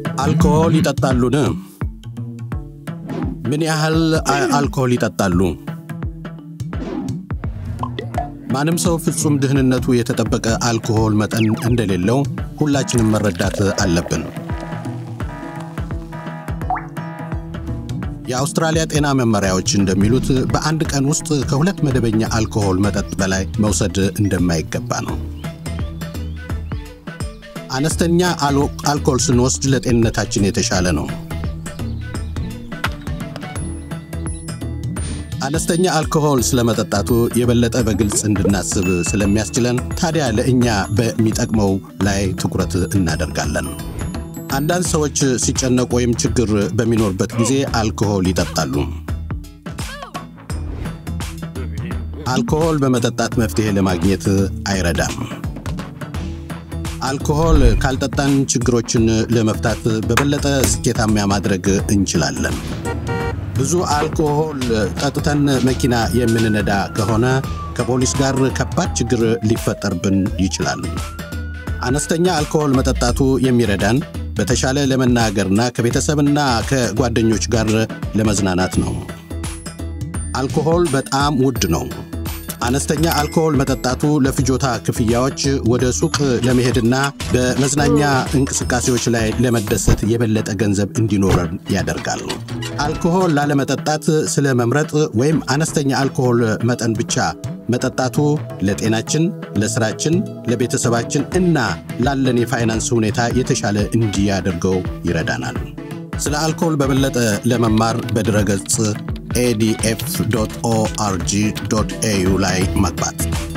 አልኮሆል ይጠጣሉን? ምን ያህል አልኮሆል ይጠጣሉ? ማንም ሰው ፍጹም ደህንነቱ የተጠበቀ አልኮሆል መጠን እንደሌለው ሁላችንም መረዳት አለብን። የአውስትራሊያ ጤና መመሪያዎች እንደሚሉት በአንድ ቀን ውስጥ ከሁለት መደበኛ አልኮሆል መጠጥ በላይ መውሰድ እንደማይገባ ነው። አነስተኛ አልኮል ስንወስድ ለጤንነታችን የተሻለ ነው። አነስተኛ አልኮሆል ስለመጠጣቱ የበለጠ በግልጽ እንድናስብ ስለሚያስችለን ታዲያ ለእኛ በሚጠቅመው ላይ ትኩረት እናደርጋለን። አንዳንድ ሰዎች ሲጨነቁ ወይም ችግር በሚኖርበት ጊዜ አልኮሆል ይጠጣሉ። አልኮሆል በመጠጣት መፍትሄ ለማግኘት አይረዳም። አልኮሆል ካልጠጣን ችግሮችን ለመፍታት በበለጠ ስኬታማ ማድረግ እንችላለን። ብዙ አልኮሆል ጠጥተን መኪና የምንነዳ ከሆነ ከፖሊስ ጋር ከባድ ችግር ሊፈጠርብን ይችላል። አነስተኛ አልኮሆል መጠጣቱ የሚረዳን በተሻለ ለመናገርና ከቤተሰብና ከጓደኞች ጋር ለመዝናናት ነው። አልኮሆል በጣም ውድ ነው። አነስተኛ አልኮሆል መጠጣቱ ለፍጆታ ክፍያዎች፣ ወደ ሱቅ ለመሄድና በመዝናኛ እንቅስቃሴዎች ላይ ለመደሰት የበለጠ ገንዘብ እንዲኖረን ያደርጋል። አልኮሆል ላለመጠጣት ስለ መምረጥ ወይም አነስተኛ አልኮሆል መጠን ብቻ መጠጣቱ ለጤናችን፣ ለስራችን፣ ለቤተሰባችን እና ላለን የፋይናንስ ሁኔታ የተሻለ እንዲያደርገው ይረዳናል። ስለ አልኮሆል በበለጠ ለመማር በድረገጽ ኤዲኤፍ ኦአርጂ ኤዩ ላይ መግባት